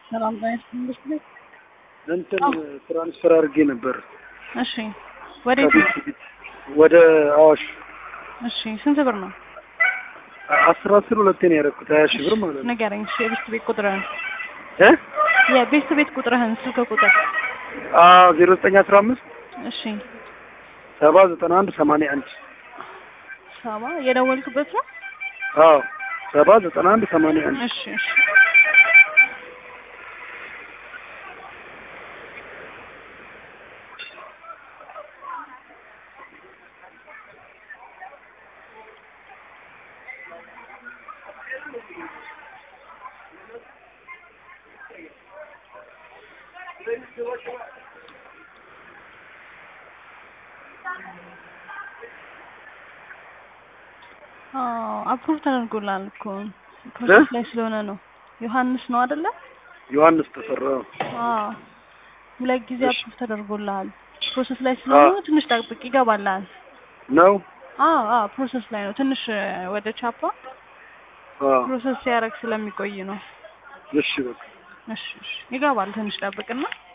ሰላም ጤና ይስጥልኝ። እንትን ትራንስፈር አድርጌ ነበር እሺ፣ ወዴት? ወደ አዋሽ እሺ፣ ስንት ብር ነው? አስር አስር ሁለቴ ነው ያደረኩት ሀያ ሺህ ብር ማለት ነው ንገረኝ። እሺ፣ የቤት ቤት ቁጥርህን እ የቤት ቤት ቁጥርህን ስልክ ቁጥር። ዜሮ ዘጠኝ አስራ አምስት እሺ፣ ሰባ ዘጠና አንድ ሰማንያ አንድ ሰባ የደወልክበት ነው? አዎ ሰባ ዘጠና አንድ ሰማንያ አንድ እሺ፣ እሺ። አፕሩቭ ተደርጎላል እኮ ፕሮሰስ ላይ ስለሆነ ነው። ዮሐንስ ነው አይደለ? ዮሐንስ ተፈራ አዎ ሁለት ጊዜ አፕሩቭ ተደርጎልሃል። ፕሮሰስ ላይ ስለሆነ ትንሽ ጠብቅ፣ ይገባልሃል። ነው አዎ አዎ ፕሮሰስ ላይ ነው። ትንሽ ወደ ቻፓ አዎ ፕሮሰስ ሲያደርግ ስለሚቆይ ነው። እሺ በቃ እሺ እሺ ይገባል። ትንሽ ጠብቅና